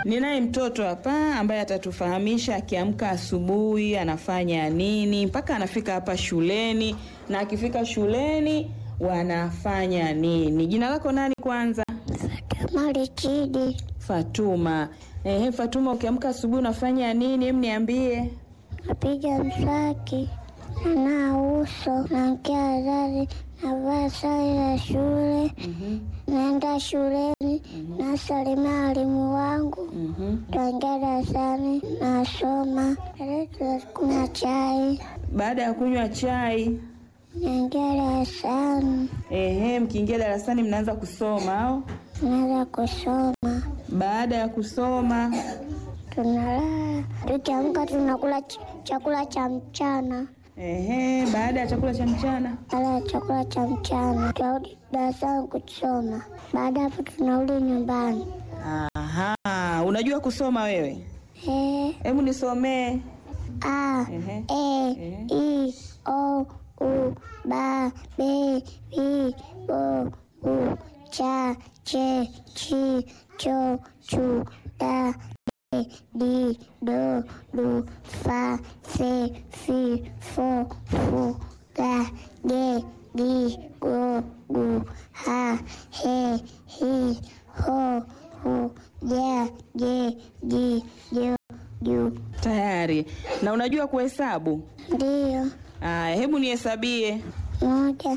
Ninaye mtoto hapa ambaye atatufahamisha akiamka asubuhi anafanya nini mpaka anafika hapa shuleni, na akifika shuleni wanafanya nini. Jina lako nani kwanza? Marichidi Fatuma. Ehe, Fatuma, ukiamka asubuhi unafanya nini? Hem, niambie. napiga mswaki, na uso, naamkia wazazi, navaa sare ya shule, naenda shuleni, nasalimia walimu wangu, Mhm. taingia darasani, nasoma, kunywa chai, Baada ya kunywa chai, naingia darasani, ehe, mkiingia darasani mnaanza kusoma au? naanza kusoma, Baada ya kusoma, tunalala, tukiamka tunakula ch- chakula cha mchana. ehe, baada ya chakula cha mchana Baada ya chakula cha mchana tunarudi darasani kusoma. Baada ya hapo tunarudi nyumbani. Aha, unajua kusoma wewe? E, Hebu nisomee. a, Ehe. e, Ehe. i, o, u, ba, be, bi, bo, bu, cha, che, chi, cho, chu, da, de, di, do, du, fa, fe, fi, fo, fu, ga, ge, gi, go, gu, ha, he, hi, ho, hu, ja, je, ji, jo, ju. Tayari. Na unajua kuhesabu? Ndiyo. Aya, hebu nihesabie. Moja,